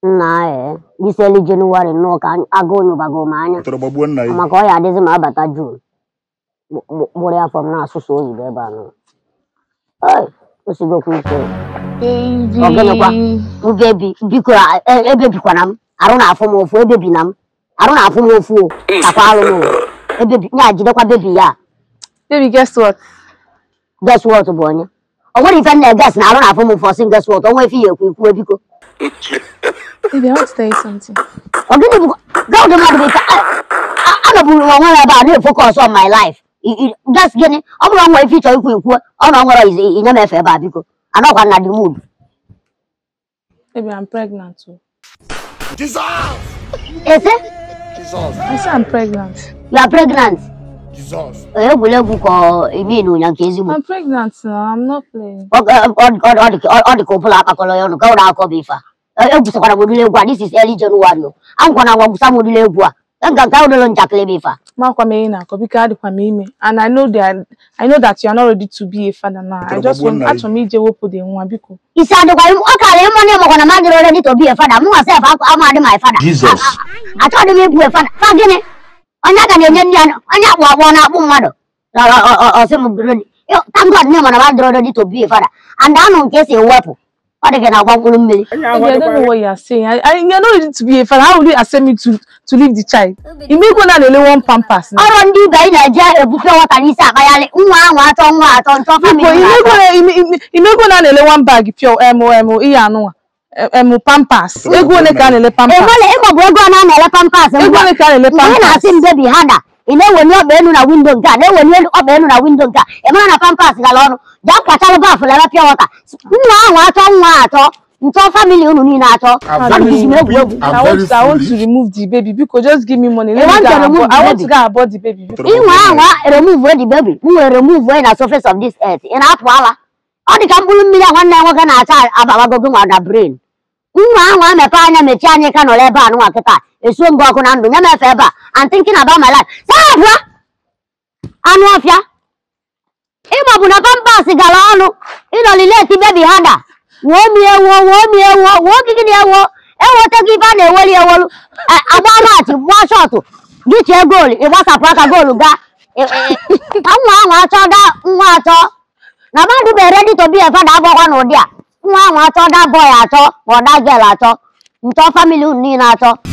nna ee diseli jenụwarị nnọọ ka agụ nyụbago m anya Tọrọ gbagbuo nna ya. maka ọ ya adịzi ma abata jun gbụrụ ya fọm na-asụsụ oyibo ebe a nọ Ei, osigokwa ike Ọgịnịkwa? Ugebi biko a- e- ebebikwana m arụ na-afụ m ofu ebebina m arụ na-afụ m ofu o takwa alụ m o. ebebi ya jidekwa bebi ya Baby, guess what? guess what bụ onye o nwere ife m na-eges na arụ na-afụ m ụfụ ọsị guess what onwe ife ya ekwu ikwu biko Baby, I want to tell you something. ọ gịnị bụ gaụdị mmadụ bụ ike anọburu m onwe m ebe a na-efokọs on my life I- I- just gịnị ọ bụrụ nwa ife ịchọ ikwu ikwu ọ na ọ nwere ize inye m efe ebe a biko anọkwa na the mood Baby, I'm pregnant too. Jesus! ese Jesus! I say I'm pregnant. you are pregnant Jesus! egwuregwu ka imi na ụnya nke ezigbo I'm pregnant now. I'm not playing. ọ ọ- ọ- ọ- ọ dị ka- ọ dị ka ụbụla akpakọrọ ya ọnụ ka ụra akọ bụ ife a egwusakwara m udiri egwu a this is early January o agwụkwana ngwa gwusa m udiri egwu a nga nke ụdịrị njakịrị bụ ife a Makwa me na because I kwa me ime. And I know that I know that you are not ready to be a father now. I just want Probably. actually me je wopo de nwa biko. isi adịkwa im- ọ kara ịmụ na ịmakwa na m adịrọ ready to be a father mụ nwasef ama adị my father Jesus. achọghị m ịbụ a father fa gịnị onye aka na-enye ndị anụ onye akpụ akpọ na-akpụ mmadụ Na- ọ- ọ- ọ- ọsị m ready Yo, thank God na ịma na m adịrọ ready to be a father and anụ nke esi ewepụ ọ dị ka na agba mkpụrụ mmiri Baby, I don't know what you are saying. I, I, you're not ready to be a father. How will you accept me to to leave the child? You may go now only one pampers now. ọrụ ndị ibe anyị na-eje ebufe nwata n'isi akpagharị nwa ahụ atọ nwa atọ ntọ Biko, famili you may go now. You may- you may- you may go now only one bag pure emu emu iya anu. Emu pampers. Ego ole ka na-ele pampers? enwere ịmaọbụ ego a na-ele pampas Ego ole ka na-ele mgbe ị pampers? na-asị m bebi hada ị na-eweli ọkpa elu na windo nke a na-eweli elu ọkpa elu na windo nke a ị mara na pampas gara ọnụ jee kwachalụ bafụ lebe pịa wọta nwa ahụ atọ nwa atọ ntọ famili unu niile atọ I'm Mmadụ very jizi m egwuregwu I'm I want, very to, I want to foolish. remove the baby because just give me money. Let You me want go to and remove abort- the I want baby? to go and abort the baby. Tọrọ inwe gbagbuo ahụ nna ya. remove the baby m nwere remove onye na surface of this earth ị na-atụ ala ọ dị ka mkpụrụ mmiri a nwanne ya nwoke na-acha ababagogo nwa na brain nwa ahụ amepe anya mechie anya ka nọrọ ebe a nụnwa kịta esuo ngụ ọkụ na ndụ nye m efe ebe a I'm thinking about my life sabụa anụ ọfịa ịma bụ na pampas gara ọnụ ịnọlileti bebi hada wuo mi ewo wuo mi ewo wuo gịgịdị ewo ewetago ife a na-eweli ewolu A- agba maachị gbaa shọtụ gị chee goolu ịgbasapụ aka goolu gaa E- e- e- ka nwa ahụ achọ da nwa atọ na mmadụ bụ ready to be a father agbakwa n'ụdị a nwa ahụ achọ da boy atọ ma ọ da girl atọ ntọ famili unu niile atọ